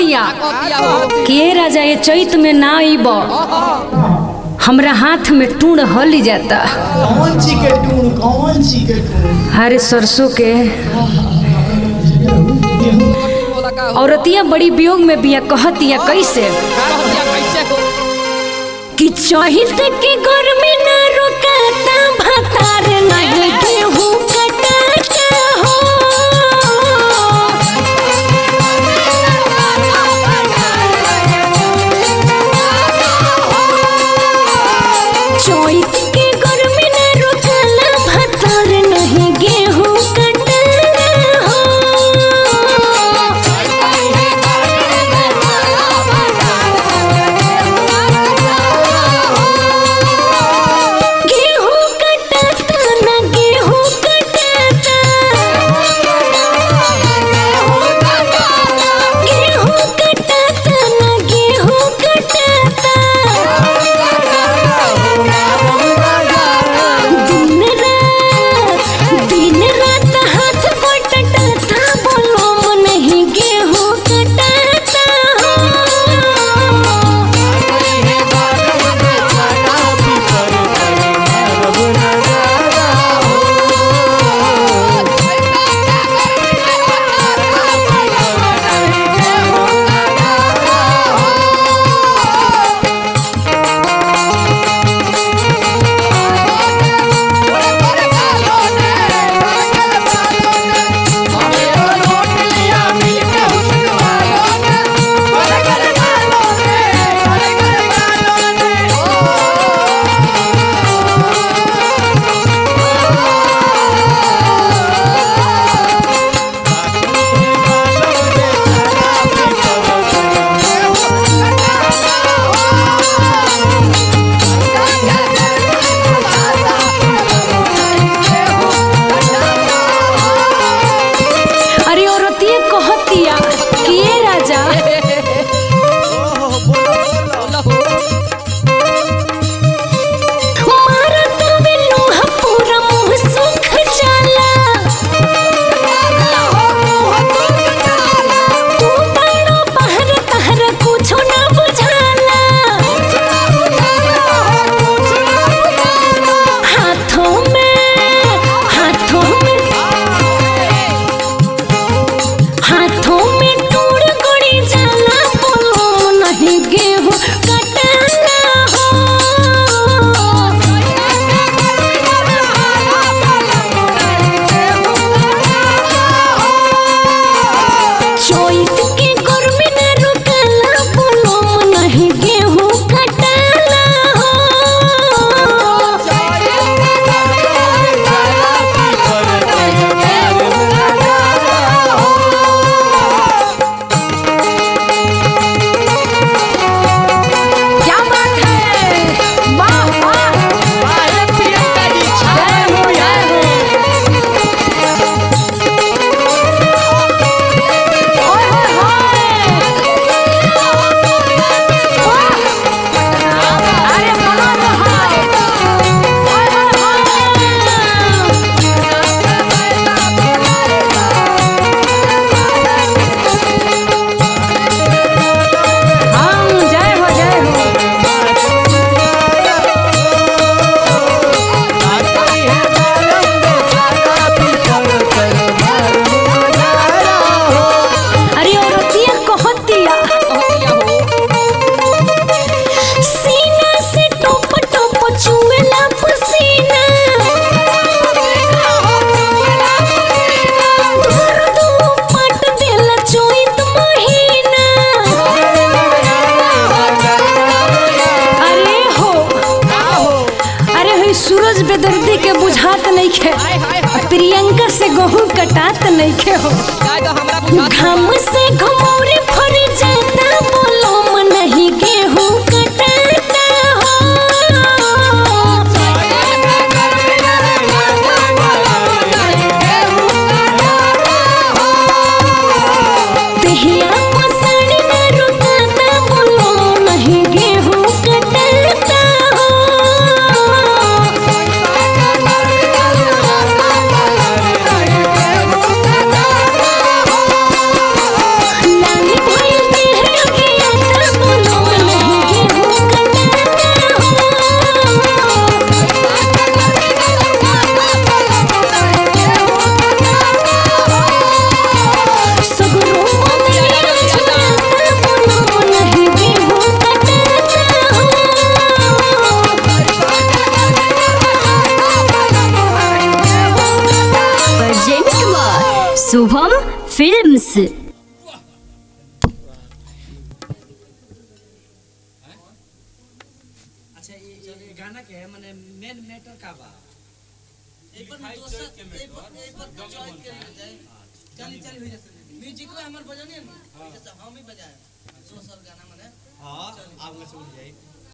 कहतिया कहतिया हो के राजा ये चैत में ना आइब हमरा हाथ में टूण हल जाता कौन सी के टून कौन सी के टून अरे सरसों के बोला का हो औरतिया बड़ी वियोग में बिया कहतिया कैसे कहतिया कैसे हो कि चहित के घर में ना रुकाता भतार नहीं गेहूं कटाता हो चैत के घर में ना रुकाला भतार नहीं गेहूं कटाता हो गेहूं कटाता ना गेहूं कटाता गेहूं कटाता ना गेहूं कटाता दिन रात दिन रात हाथ बटता बोलो नहीं गेहूं कटाता हो अरे औरतिया कहतिया कि ये राजा बोला हो मारा तवे लोहा पूरा मुंह सुख जाला तू बड़ो बाहर तहर कुछो ना बुझाला हाथों में हाथों में हाथों में टूर गड़ी जाला बोलो नहीं गेहूं कटाना हो चोइत के गर्मी न रुकला बोलो नहीं गेहूं कटाना क्या बात है वाह वाह जय हो जय हो ओए होए होए वाह अरे बना रहा ओए होए होए हम जय हो जय हो अरे औरतिया कहतिया कहतिया हो सीना से टोप टोप चुएला पसीना दर्द पट देला चोइत महीना अरे हो अरे होई सूरज बेदर्दी के बुझात नइखे प्रियंका से गहूं कटात नइखे हो जाए तो हमरा बुझा घाम से घमौरी फर जाता बोलो मन नहीं गेहूं कटाता हो देहिया पसंद न रुकाता बोलो नहीं गेहूं कटाता हो लाली भइल अच्छा ये ये गाना के माने मेन मैटर का बा एक बार दोसर एक बार एक बार जॉइन कर जाए चली चली हो जाते म्यूजिक में हमर बजाने ना जैसे हम ही बजाए दोसर गाना माने हाँ आगे से उठ जाए